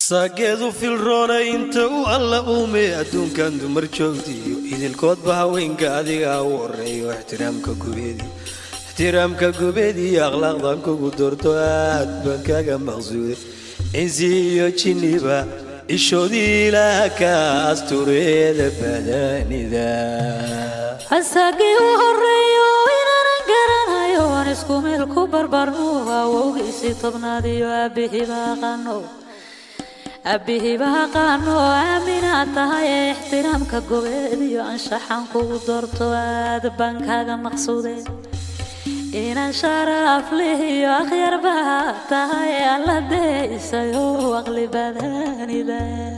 saageedu filroona inta u alla uume adduunkan dumar joogtiiyo idilkoodba haweenka adigaa u horeeyo ixtiraamka gubeedi ixtiraamka gubeediyo akhlaaqdan kugu doorto aad baan kaga maqsuuday cinsi iyo jinniba ishoodii ilaah ka astureeda badanida asagii u horeeyo inaanan garanayo aan isku meel ku barbarno awowgiisii tobnaadiyo aabihiiba aqaano aabihiiba aqaano aaminaad tahay ee ixtiraamka gobeed iyo anshaxan kugu doorto aad baan kaaga maqsuuday inaan sharaaf lihiyo akhyarba tahay ee alla deysayo aqli badanida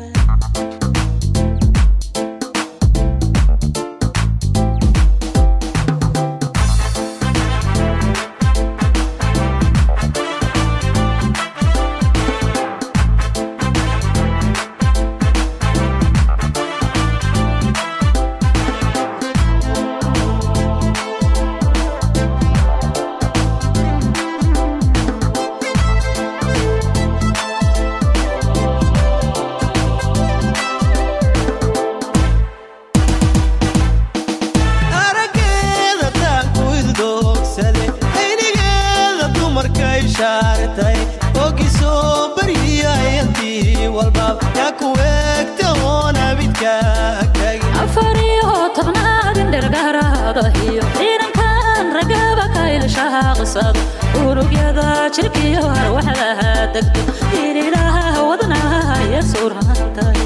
arageeda taanku iddoogsaday aynigeeda dumarka ishaaratay oogisoo baryiyayantii walbaab yaa ku eegta oon abidka agtagin afar iyo tobnaad indhergaraada iyo ciidankan ragaba ka ilshaaqsado unugyada jirkiyo arwaxdaha degdo inilaha wadnaha iyo suurhantay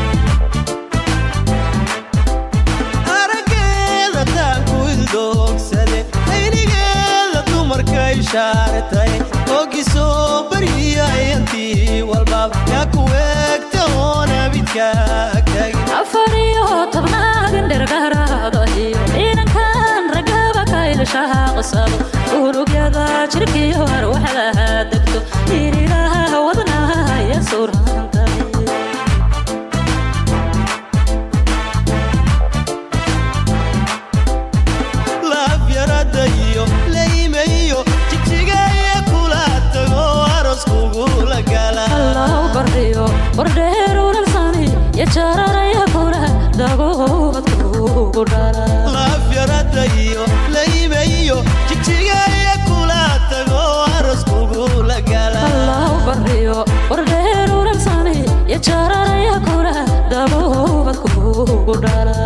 arageeda taanku iddoogsaday aynigeeda dumarka ishaaratay oogisoo baryiyayantii walbaab yaa ku eegta oon abidka agtagin afar iyo tobnaad indhergaraada iyo ciidankan ragaba ka ilshaaqsado unugyada jirkiyo arwaxdaha degdo inilaha wadnaha iyo suurhantay laafyarada iyo laymayo jigjigaaya kula tago aroskugula gala allahu bardiyo bardheer ulalsani iyo jararaya kula dagoobadkugu dhala laafyarada iyo laymayo jigjigaaya kula tago aroskugula gala allahu bardiyo bardheer ulalsani iyo jararaya kula dagoobadkugu dhala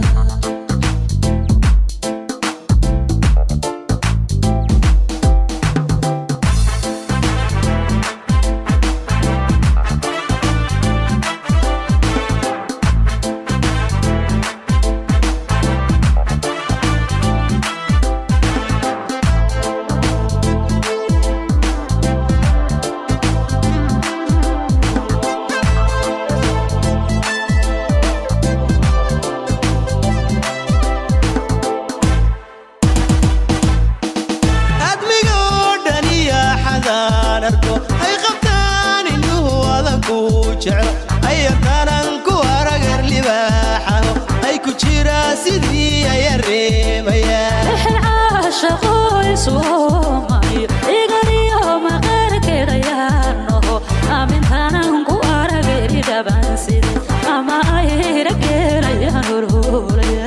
admigoo dhan iyo xadaan arko ay qabtaan indhuhu adanku jeclo ayatanan ku aragar libaaxaho ay ku jiraa sidii aya reemayaan wixii caashaqoysoomayo iganiyo maqaarkeedayaanoho aamintanan ku arageri dhabanside ama ay rageerayaan horhoolaya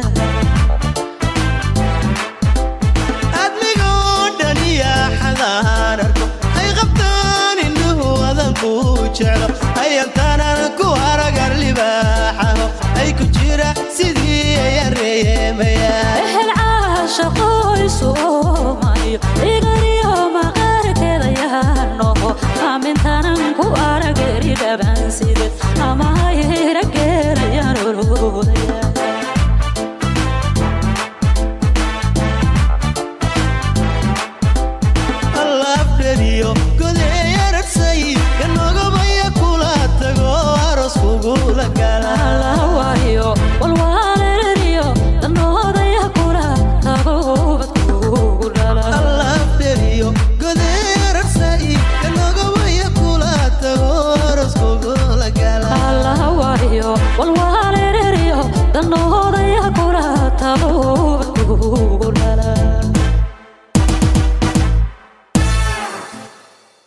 admigoo dhan iyo xadaan arko ay qabtaan indhuhu adanku jeclo ayantanan ku aragar libaaxaho ay ku jira sidii aya reemayaan ehel caashaqoysoo